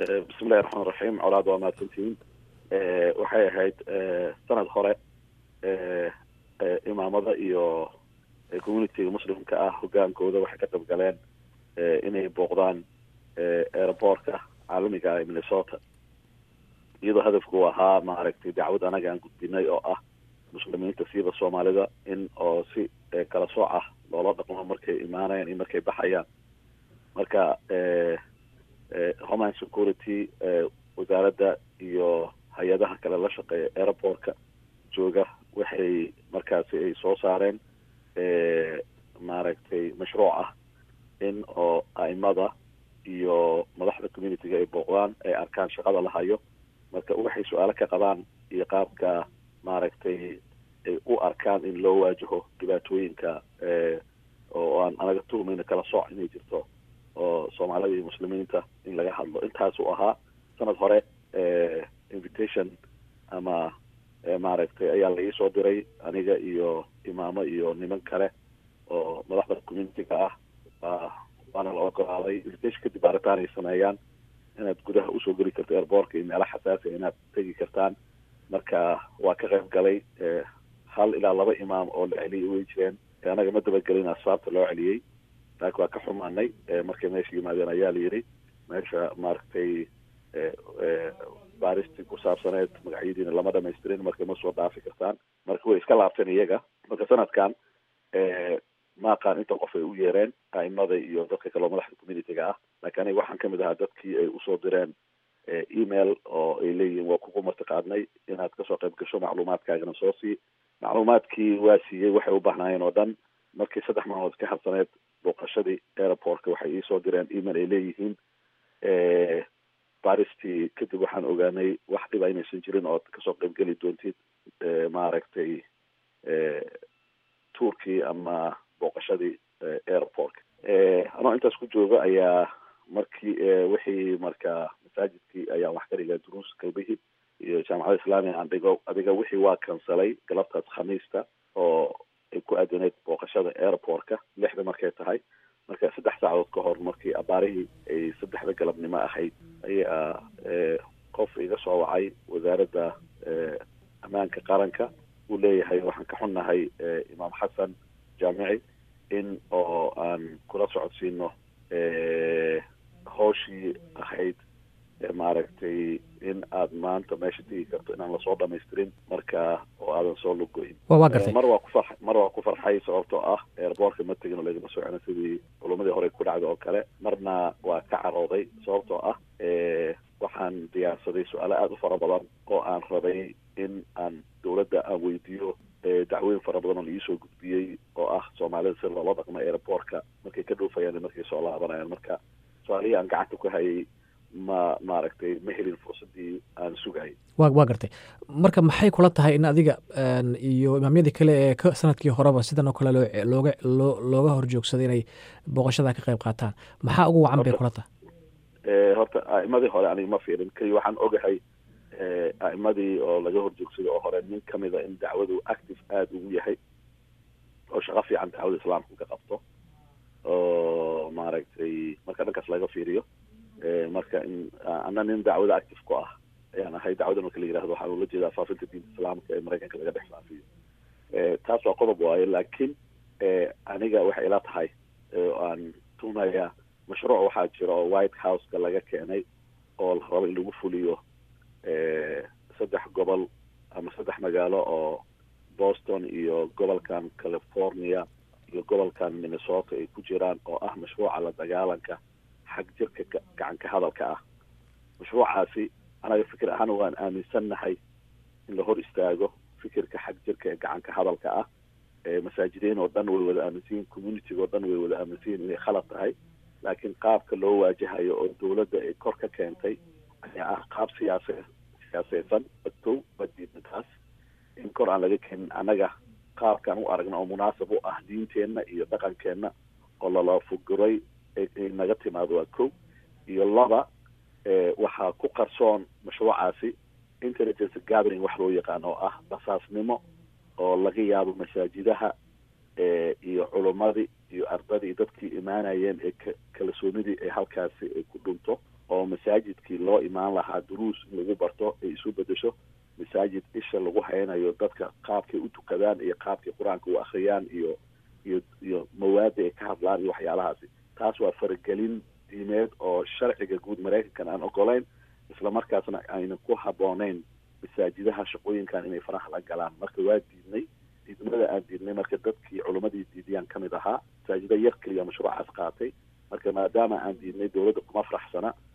bismillahi raxmaan raxiim colaad waa mahadsantihiin waxay ahayd sanad hore imaamada iyo communitiga muslimka ah hogaankooda waxay ka qayb galeen inay booqdaan airboortka caalamiga ee minnesota iyadoo hadafku ahaa maaragtay dacwad anaga aan gudbinay oo ah muslimiinta siiba soomaalida in oo si kala sooc ah loola dhaqmo markay imaanayaan iyo markay baxayaan marka homeland security wasaaradda iyo hay-adaha kale la shaqeeya airportka jooga waxay markaasi ay soo saareen maaragtay mashruuc ah in oo a'imada iyo madaxda communityga ay booqdaan ay arkaan shaqada la hayo marka waxay su-aalo ka qabaan iyo qaabka maaragtay ay u arkaan in loo waajaho dhibaatooyinka oo aan anaga tuhmayna kala sooc inay jirto oo soomaalida iyo muslimiinta in laga hadlo intaasuu ahaa sanad hore invitation ama maaragtay ayaa la iisoo diray aniga iyo imaamo iyo niman kale oo madaxda communityga ah waana la ogolaaday invitation kadib baaritaan ay sameeyaan inaad gudaha usoo geli karto airboortka iyo meelo xasaasiya inaad tegi kartaan marka waa ka qayb galay hal ilaa laba imaam oo la celiyay way jireen anaga ma dabagelin asbaabta loo celiyey laakiin waa ka xumaanay markay meesha yimaadeen ayaa la yidhi meesha maaragtay baaristii ku saabsaneed magacyadiina lama dhamaystirin marka ma soo dhaafi kartaan marka way iska laabteen iyaga marka sanadkan ma aqaan inta qof ay u yeereen a'imada iyo dadka kaleo madaxda communityga ah laakiin aniga waxaan kamid ahaa dadkii ay usoo direen email oo ay leeyihiin waa kugu martiqaadnay inaad kasoo qayb gasho macluumaadkaagana soo sii macluumaadkii waa siiyey waxay u baahnaayeen oo dhan markii saddex maalmood ka harsaneed booqashadii airportka waxay iisoo direen email ay leeyihiin baristii kadib waxaan ogaanay wax dhiba inaysan jirin ood kasoo qayb geli doontid maaragtay tuurkii ama booqashadii airportka anoo intaas ku jooga ayaa markii wixii marka masaajidkii ayaan wax ka dhigaa duruus galbihii iyo jaamacada islaamiga aan dhigo adiga wixii waa kansalay galabtaas khamiista oo ay ku aadaneyd booqashada airportka lixda markay tahay marka saddex saacadood ka hor markii abaarihii ay saddexda galabnimo ahayd ayaa qof iga soo wacay wasaaradda ammaanka qaranka uu leeyahay waxaan ka xunnahay imaam xasan jaamici in oo aan kula socodsiino hooshii ahayd maaragtay in aad maanta meesha tegi karto inaan lasoo dhamaystirin marka oo aadan soo lugoyn waa gartay mar waa ku far mar waa ku farxay sababtoo ah airboortka ma tegin oo lagama socona sidii culumadii hore ku dhacday oo kale marna waa ka carooday sababtoo ah waxaan diyaarsaday su-aalo aada u fara badan oo aan rabay in aan dowladda aan weydiiyo dacwooyin fara badan oo laiisoo gudbiyey oo ah soomaalida si loola dhaqmo airboortka markay ka dhuufayaan markay soo laabanayaan marka su-aalihii aan gacanta ku hayay ma maaragtay ma helin fursadii aan sugayay wa waa gartay marka maxay kula tahay in adiga iyo imaamyadii kale ee ka sanadkii horeba sidan oo kale loo looga loo looga horjoogsaday inay booqashada ka qayb qaataan maxaa ugu wacan bay kula tahay horta a'imadii hore aniga ma fiirin keliya waxaan ogahay a'imadii oo laga horjoogsaday oo hore nin kamid a in dacwadu active aada ugu yahay oo shaqo fiican dacwada islaamka ka qabto oo maaragtay marka dhankaas laga fiiriyo marka in ana nin dacwada active ku ah ayaan ahay dacwada marka la yirahdo waxaan ula jeedaa faafinta diinta islaamka ee maraykanka laga dhex faafiyo taas waa qodob waayo laakiin aniga waxay ila tahay aan tuumayaa mashruuc waxaa jira oo white houseka laga keenay oo la rabo in lagu fuliyo saddex gobol ama saddex magaalo oo boston iyo gobolkan california iyo gobolkan minnesota ay ku jiraan oo ah mashruuca la dagaalanka xag jirka gacanka hadalka ah mashruucaasi anaga fikir ahaan waan aaminsannahay in la hor istaago fikirka xag jirka ee gacanka hadalka ah masaajidiin oo dhan way wada aaminsanyihin communitiga oo dhan way wada aaminsanyihin inay khalad tahay laakiin qaabka loo waajahayo oo dowladda ay kor ka keentay ayaa ah qaab siyaase siyaaseysan badtow badiidna taas in kor aan laga keenin annaga qaabkaan u aragna oo munaasab u ah diinteenna iyo dhaqankeenna oo lala fuguray ay naga timaado waa kow iyo laba waxaa ku qarsoon mashruucaasi intelligence gathering wax loo yaqaan oo ah basaasnimo oo laga yaabo masaajidaha iyo culummadii iyo ardadii dadkii imaanayeen ee kalsoonidii ay halkaasi ay ku dhunto oo masaajidkii loo imaan lahaa duruus in lagu barto ay isu bedesho masaajid isha lagu haynayo dadka qaabkay u tukadaan iyo qaabkay qur-aanka u akhriyaan iyo iyo iyo mawaada ay ka hadlaan iyo waxyaalahaasi taas waa faragelin diimeed oo sharciga guud maraykankan aan ogolayn islamarkaasna ayna ku habbooneyn masaajidaha shaqooyinkan inay faraha la galaan marka waa diidnay diidmada aan diidnay marka dadkii culimmadii diidiyaan ka mid ahaa masaajida yar keliya mashruucaas qaatay marka maadaama aan diidnay dowladda kuma faraxsana